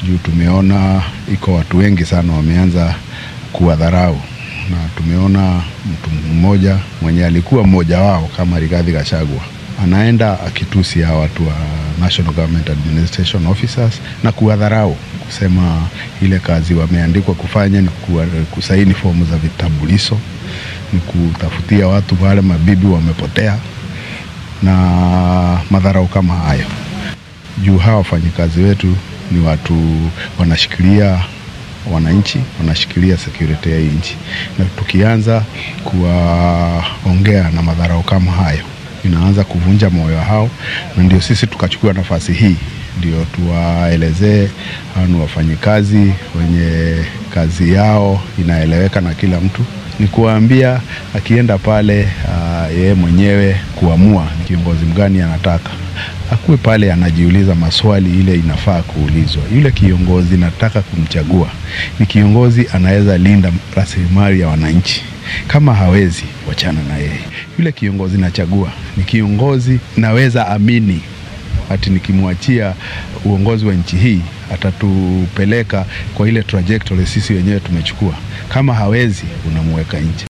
juu tumeona iko watu wengi sana wameanza kuwadharau, na tumeona mtu mmoja mwenye alikuwa mmoja wao kama Rigathi Gachagua anaenda akitusi hawa watu wa National Government Administration Officers na kuwadharau, kusema ile kazi wameandikwa kufanya ni kuwa- kusaini fomu za vitambulisho, ni kutafutia watu wale mabibi wamepotea na madharau kama hayo juu hawa wafanyikazi wetu ni watu wanashikilia wananchi, wanashikilia security ya hii nchi, na tukianza kuwaongea na madharau kama hayo inaanza kuvunja moyo hao, na ndio sisi tukachukua nafasi hii ndio tuwaelezee hao ni wafanyikazi wenye kazi yao inaeleweka na kila mtu, ni kuwaambia akienda pale uh, yeye mwenyewe kuamua ni kiongozi mgani anataka akuwe pale anajiuliza maswali ile inafaa kuulizwa. Yule kiongozi nataka kumchagua ni kiongozi anaweza linda rasilimali ya wananchi. Kama hawezi, wachana na yeye. Yule kiongozi nachagua ni kiongozi naweza amini ati nikimwachia uongozi wa nchi hii atatupeleka kwa ile trajectory sisi wenyewe tumechukua. Kama hawezi, unamweka nje.